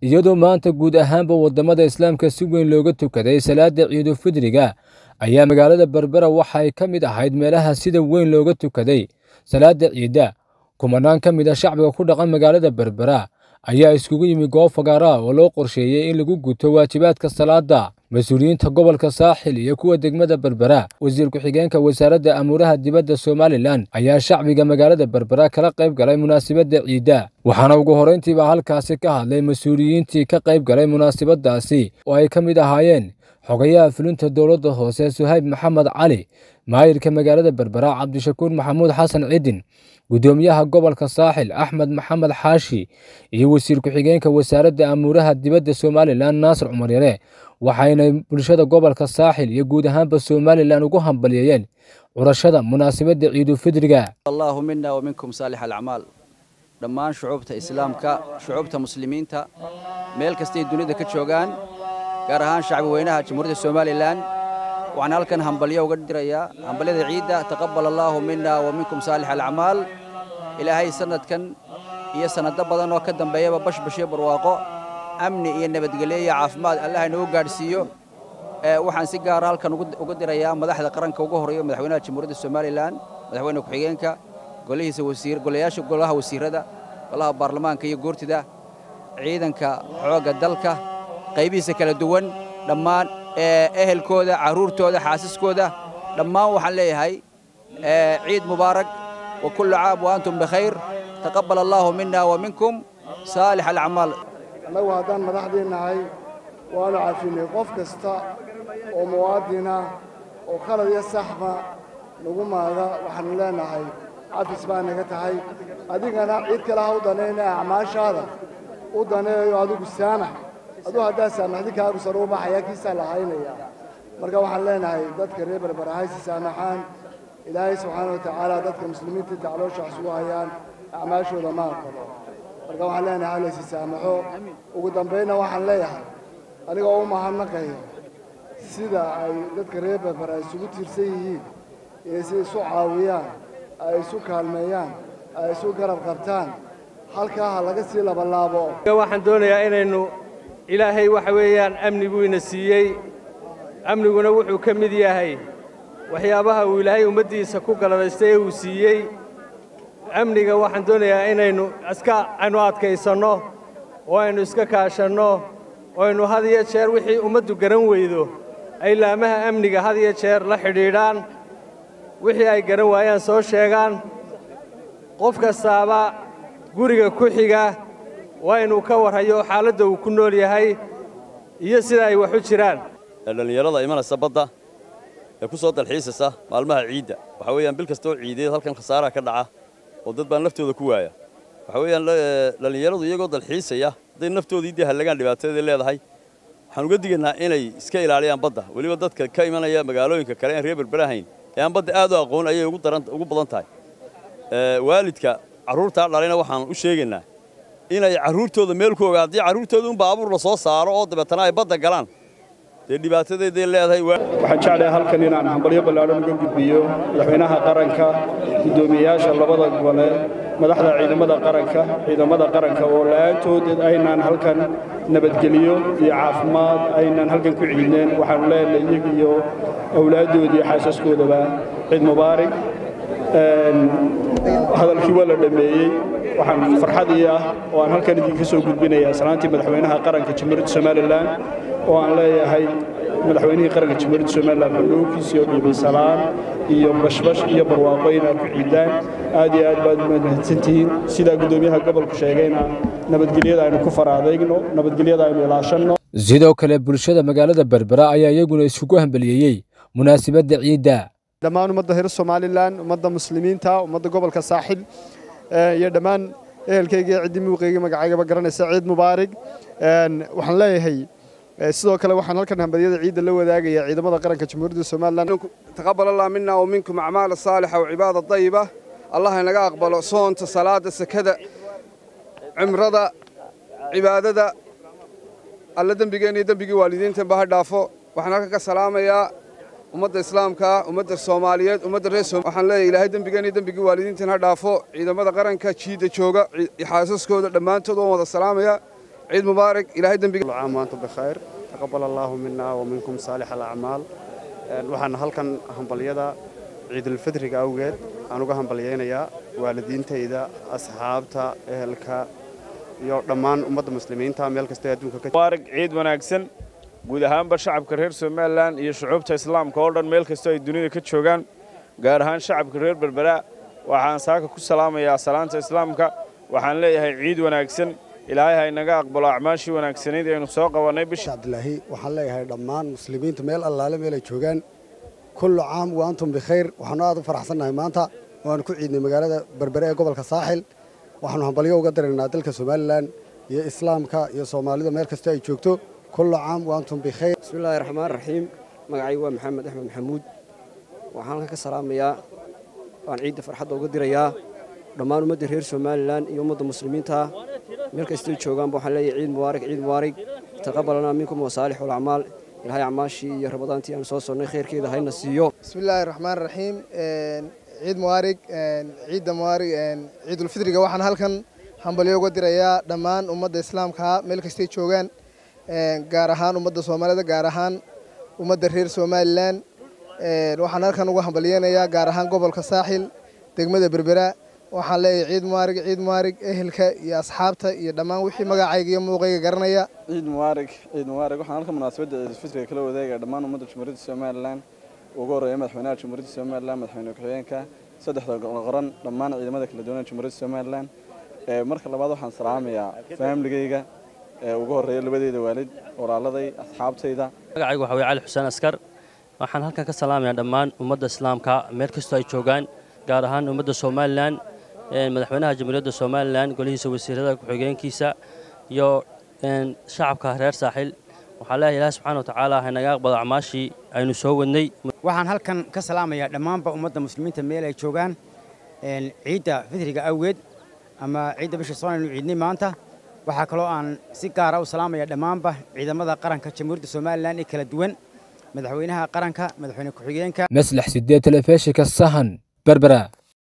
iyadoo maanta guud ahaanba waddamada islaamka si weyn looga tukaday salaada ciidulfidriga ayaa magaalada berbera waxay ka mid ahayd meelaha sida weyn looga tukaday salaada ciidda kumanaan ka mid a shacbiga ku dhaqan magaalada berbera ayaa iskugu yimi goob fagaara oo loo qorsheeyey in lagu guto waajibaadka salaada mas-uuliyiinta gobolka saaxil iyo kuwa degmada berbera wasiir ku-xigeenka wasaaradda amuuraha dibadda somalilan ayaa shacbiga magaalada berbera kala qayb galay munaasabadda ciidda waxaana ugu horrayntiiba halkaasi ka hadlay mas-uuliyiintii ka qayb galay munaasabaddaasi oo ay ka mid ahaayeen xogayaha fulinta dowladda hoose suhayb maxamed cali maayirka magaalada berbera cabdishakuur maxamuud xasan cidin guddoomiyaha gobolka saaxil axmed maxamed xaashi iyo wasiir ku-xigeenka wasaaradda amuuraha dibadda somalilan naasir cumar yare waxayna bulshada gobolka saaxil iyo guud ahaanba somalilan ugu hambalyeeyeen curashada munaasabadda ciidulfidriga allahu mina waminkum saalix alacmaal dhammaan shucuubta islaamka shucuubta muslimiinta meel kastay dunida ka joogaan gaar ahaan shacbi weynaha jamhuuriyadda somalilan waxaan halkan hambalyo uga dirayaa hambalyada ciidda taqabbal allaahu mina wa minkum saalix alacmaal ilaahay sanadkan iyo sannado badan oo ka dambeeyaba bashbashiyo barwaaqo amni iyo nabadgelyo iyo caafimaad allah inagu gaadhsiiyo waxaan si gaara halkan uga dirayaa madaxda qaranka ugu horreeya madaxweynaha jamhuuriyadda somalilan madaxweyne ku-xigeenka golihiisa wasiir golayaasha golaha wasiirada golaha baarlamaanka iyo goortida ciidanka xoogga dalka qaybihiisa kala duwan dhammaan ehelkooda carruurtooda xaasiskooda dhammaan waxaan leeyahay ciid mubaarak wa kullu caam wa antum bikhayr taqabbal allaahu mina wa minkum saalix alacmaal annagu haddaan madaxdii nahay waanu cafinay qof kasta oo muwaadina oo khalad iyo saxba nagu maaga waxaanu leenahay cafis baa naga tahay adigana cid kale ha u danayna acmaashaada u daneeyo adigu saamax aduu haddaa saamaxdi kaagu sar u baxaya kiisaa la haynaya marka waxaan leenahay dadka reer berbera haysi saamaxaan ilaahay subxaana wa tacaala dadka muslimiinta inta caloosha wax isugu hayaan acmaashooda ma aqbalo marka waxaan leenahay halaysi saamaxo ugu dambaynna waxaan leeyahay anigoo u mahadnaqaya sida ay dadka reer berbera isugu tiirsan yihiin inay si isu caawiyaan ay isu kaalmeeyaan ay isu garab qabtaan halkaa ha laga sii labalaabo waxaan doonayaa inaynu ilaahay waxa weeyaan amni buu ina siiyey amniguna wuxuu ka mid yahay waxyaabaha uu ilaahay ummaddiisa ku galadaystay ee uu siiyey amniga waxaan doonayaa inaynu iska aynu adkaysanno oo aynu iska kaashanno oo aynu had iyo jeer wixii ummaddu garan weydo ay laamaha amniga had iyo jeer la xidhiidhaan wixii ay garan waayaan soo sheegaan qof kastaaba guriga ku xiga waa inuu ka warhayo xaaladda uu ku nool yahay iyo sida ay wax u jiraan dhallinyarada imanaysa badda ee ku soo dalxiisaysa maalmaha ciidda waxaa weeyaan bil kastoo ciideed halkan khasaaraha ka dhaca oo dad baan naftooda ku waaya waxaa weeyaan dhallinyaradu iyagoo dalxiisaya hadday naftoodii dee hallagaan dhibaatadeeda leedahay waxaan uga digaynaa inay iska ilaaliyaan badda weliba dadka ka imanaya magaalooyinka kale aan reer berberahayn ee aan badda aad u aqoon ayay ugu badan tahay waalidka carruurtaa dhalayna waxaan u sheegaynaa inay carruurtooda meel ku ogaa haddii carruurtooda un baabuur la soo saaro oo dabeetana ay badda galaan dee dhibaatadeeday leedahay waxaan jeclahay halkan inaan hambalyo ballaadhan uga gudbiyo madaxweynaha qaranka guddoomiyeyaasha labada gole madaxda ciidamada qaranka ciidamada qaranka oo la'aantood aynaan halkan nabadgeliyo iyo caafimaad aynaan halkan ku ciidneen waxaanu leenahay iyaga iyo awlaaddoodii iyo xaasaskoodaba ciid mubaarig hadalkii waa la dhammeeyey waxaan farxadii ah oo aan halkan idinka soo gudbinayaa salaantii madaxweynaha qaranka jamhuuriyadda somalilan oo aan leeyahay madaxweynihii qaranka jamhuuriyadda somalilan xudhuunkiisii oo dhiibay salaan iyo bashbash iyo barwaaqo inaad ku ciidaan aad iyo aad baad mahadsantihiin sidaa guddoomiyaha gobolku sheegayna nabadgelyada aynu ku faraadayno nabadgelyada aynu ilaashanno sidoo kale bulshada magaalada berbera ayaa iyaguna isugu hambaliyeeyey munaasabadda ciidda dhammaan ummadda reer somalilan ummadda muslimiinta ummadda gobolka saaxil iyo dhammaan ehelkayga iyo ciddii muuqayga magacaygaba garanaysa ciid mubaarig waxaan leeyahay sidoo kale waxaan halkan hambadyada ciidda la wadaagaya ciidamada qaranka jamhuuriyadda somalilan taqabbal allah mina wa minkum acmaala saalixa wa cibaada dayiba allah inaga aqbalo soonta salaada sakada cimrada cibaadada alla dembigeenna iyo dembigii waalidiintanba ha dhaafo waxaan halkan ka salaamayaa ummadda islaamka ummadda soomaaliyeed ummadda reer waxaan leeyahay ilaahay dembigeen iyo dembigii waalidiintan ha dhaafo ciidamada qaranka jiidda jooga xaasaskooda dhammaantood waan wada salaamaya ciid mubaarak ilaahay dembiga كل عام وأنتم بخير تقبل الله منا ومنكم صالح الأعمال waxaan halkan hambalyada ciidulfidriga awgeed aan uga hambalyaynayaa waalidiintayda asxaabta ehelka iyo dhammaan ummadda muslimiinta meel kasta ee adduunka ka mubaarak ciid wanaagsan guud ahaanba shacabka reer somalilan iyo shucuubta islaamka oo dhan meel kastoo ay dunida ka joogaan gaar ahaan shacabka reer berbera waxaan saaka ku salaamayaa salaanta islaamka waxaan leeyahay ciid wanaagsan ilaahay ha inaga aqbalo acmaashii wanaagsanayd aynu soo qabannay bisha cabdilaahi waxaan leeyahay dhammaan muslimiinta meel allaale meel ay joogaan kullu caam wa antum bikhayr waxaanu aad u faraxsannahay maanta waanu ku ciidnay magaalada berbere ee gobolka saaxil waxaanu hambalyo uga diraynaa dalka somalilan iyo islaamka iyo soomaalida meel kasta ay joogto kullu caam wa antum bikhayr bismillaahi raxmaan raxiim magacaygu waa maxamed axmed maxamuud waxaan halkan ka salaamayaa waan ciidda farxadda uga dirayaa dhammaan ummadda reer somalilan iyo ummadda muslimiinta meel kastay joogaanba waxaan leeyahay ciid mubaarak ciid mubaarak taqabalanaa minkum wasaalixu lacmaal ilaahay acmaashii iyo rabadaantii aan soo sonnay khayrkeeda hayna siiyo bismillaahi raxmaan raxiim ciid mubaarig ciidda mubaarig ciidulfidriga waxaan halkan hambalyo uga dirayaa dhammaan ummadda islaamka meel kastay joogaan gaar ahaan ummadda soomaalida gaar ahaan ummadda reer somalilan waxaan halkan uga hambalyeynayaa gaar ahaan gobolka saaxil degmada berbera waxaan leeyahay ciid mubaarig ciid mubaarig ehelka iyo asxaabta iyo dhammaan wixii magacayga iyo muuqayga garanaya ciid mubaarig ciid mubaarig waxaan halkan munaasabadda ciidulfitriga kala wadaagaya dhammaan ummadda jumhuuriyadda somalilan ugu horreeya madaxweynaha jumhuuriyadda somalilan madaxweyne ku-xigeenka saddexda qoran dhammaan ciidamada kala duwan ee jumhuuriyadda somalilan marka labaad waxaan salaamayaa faamiligayga ugu horreeya labadeeda waalid walaaladay asxaabtayda magacaygu waxa weye cali xuseen askar waxaan halkan ka salaamayaa dhammaan ummadda islaamka meel kastoo ay joogaan gaar ahaan ummadda somalilan madaxweynaha jamhuuriyadda somalilan golihiisa wasiirada ku-xigeenkiisa iyo shacabka reer saaxil waxaa leeyahay ilaah subxaana wa tacaala haynaga aqbalo acmaashii aynu soo wadnay waxaan halkan ka salaamayaa dhammaanba ummadda muslimiinta meel ay joogaan ciidda fidriga awgeed ama ciidda bisha soon aynu ciidnay maanta waxaa kaloo aan si gaara u salaamaya dhammaanba ciidamada qaranka jamhuuriyadda somalilan ee kala duwan madaxweynaha qaranka madaxweyne ku-xigeenka maslax sideed telefishinka sahan berbera